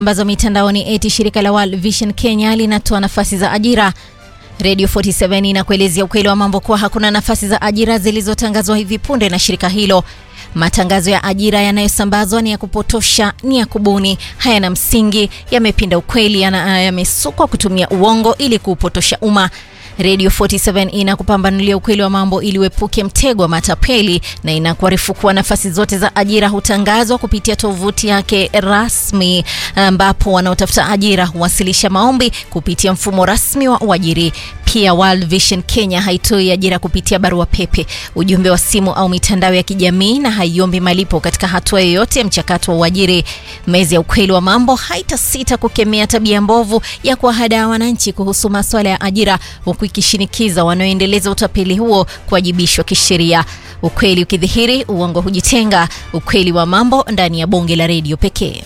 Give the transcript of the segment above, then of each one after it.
ambazo mitandaoni eti shirika la World Vision Kenya linatoa nafasi za ajira. Radio 47 inakuelezea ukweli wa mambo kuwa hakuna nafasi za ajira zilizotangazwa hivi punde na shirika hilo. Matangazo ya ajira yanayosambazwa ni ya kupotosha, ni ya kubuni, hayana msingi, yamepinda ukweli, yamesukwa kutumia uongo ili kuupotosha umma. Radio 47 inakupambanulia ukweli wa mambo ili uepuke mtego wa matapeli na inakuarifu kuwa nafasi zote za ajira hutangazwa kupitia tovuti yake rasmi, ambapo wanaotafuta ajira huwasilisha maombi kupitia mfumo rasmi wa uajiri. Pia World Vision Kenya haitoi ajira kupitia barua pepe, ujumbe wa simu au mitandao ya kijamii na haiombi malipo katika hatua yoyote ya mchakato wa uajiri. Mezi ya ukweli wa mambo haitasita kukemea tabia mbovu ya kuwahadaa wananchi kuhusu masuala ya ajira, huku ikishinikiza wanaoendeleza utapeli huo kuwajibishwa kisheria. Ukweli ukidhihiri, uongo hujitenga. Ukweli wa mambo ndani ya bonge la redio pekee.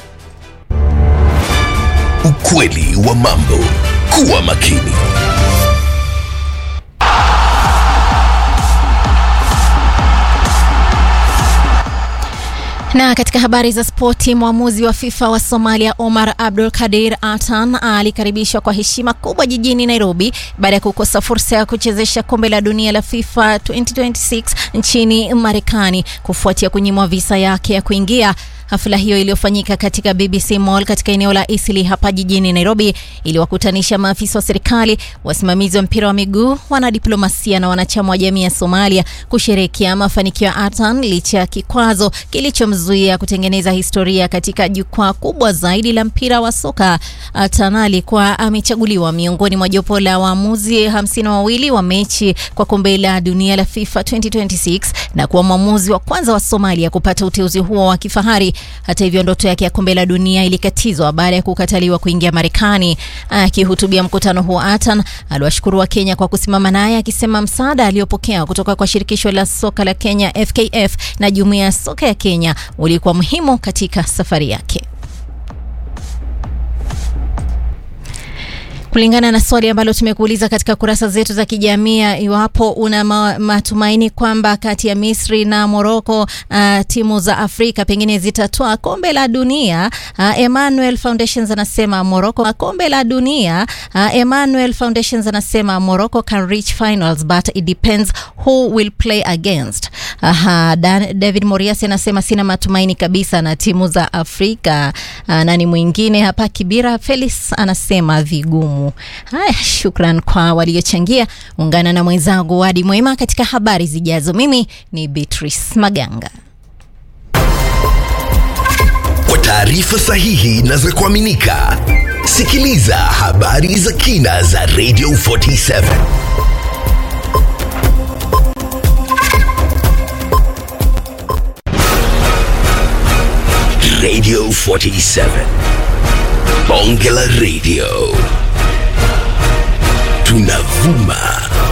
Ukweli wa mambo. Kuwa makini. Na katika habari za spoti, mwamuzi wa FIFA wa Somalia Omar Abdul Kadir Atan alikaribishwa kwa heshima kubwa jijini Nairobi baada ya kukosa fursa ya kuchezesha kombe la dunia la FIFA 2026 nchini Marekani kufuatia kunyimwa visa yake ya kuingia. Hafla hiyo iliyofanyika katika BBC Mall katika eneo la Eastleigh hapa jijini Nairobi iliwakutanisha maafisa wa serikali, wasimamizi wa mpira wa miguu, wanadiplomasia na wanachama wa jamii ya Somalia kusherehekea mafanikio ya Atan licha ya kikwazo kilichomzuia kutengeneza historia katika jukwaa kubwa zaidi la mpira wa soka. Atan alikuwa amechaguliwa miongoni mwa jopo la waamuzi hamsini na wawili wa mechi kwa kombe la dunia la FIFA 2026 na kuwa mwamuzi wa kwanza wa Somalia kupata uteuzi huo wa kifahari. Hata hivyo ndoto yake ya kombe la dunia ilikatizwa baada ya kukataliwa kuingia Marekani. Akihutubia mkutano huo, Atan aliwashukuru wa Kenya kwa kusimama naye, akisema msaada aliopokea kutoka kwa shirikisho la soka la Kenya FKF na jumuiya ya soka ya Kenya ulikuwa muhimu katika safari yake. Kulingana na swali ambalo tumekuuliza katika kurasa zetu za kijamii, iwapo una ma matumaini kwamba kati ya Misri na Morocco uh, timu za Afrika pengine zitatoa kombe la dunia uh, Emmanuel Foundations anasema Morocco kombe la dunia uh, Emmanuel Foundations anasema Morocco can reach finals but it depends who will play against. Aha, Dan, David Moriasi anasema sina matumaini kabisa na timu za Afrika. Uh, nani mwingine hapa? Kibira Felix anasema vigumu. Haya, shukran kwa waliochangia. Ungana na mwenzangu Wadi Mwema katika habari zijazo. Mimi ni Beatrice Maganga. Kwa taarifa sahihi na za kuaminika, sikiliza habari za kina za Radio 47. Radio 47. Bonge la Radio. Tunavuma